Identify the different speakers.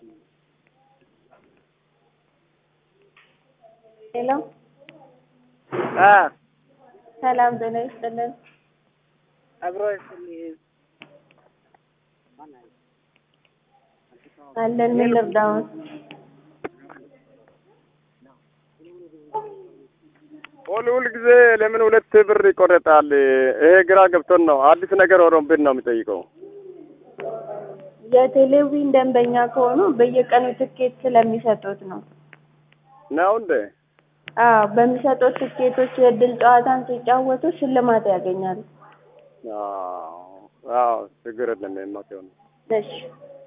Speaker 1: ሄሎ
Speaker 2: አ
Speaker 1: ሰላም ጤና ይስጥልን።
Speaker 2: አብሮ ይስጥልኝ።
Speaker 1: አለን ምን ልርዳዎት?
Speaker 2: ሁል ሁል ጊዜ ለምን ሁለት ብር ይቆረጣል? ይሄ ግራ ገብቶን ነው። አዲስ ነገር ሆኖብን ነው የሚጠይቀው።
Speaker 1: የቴሌቪዥን ደንበኛ ከሆኑ በየቀኑ ትኬት ስለሚሰጡት ነው።
Speaker 2: ነው እንዴ?
Speaker 1: አዎ በሚሰጡት ትኬቶች የእድል ጨዋታን ሲጫወቱ ሽልማት ያገኛሉ።
Speaker 2: አዎ አዎ፣ ችግር የለም የማትሆን
Speaker 1: እሺ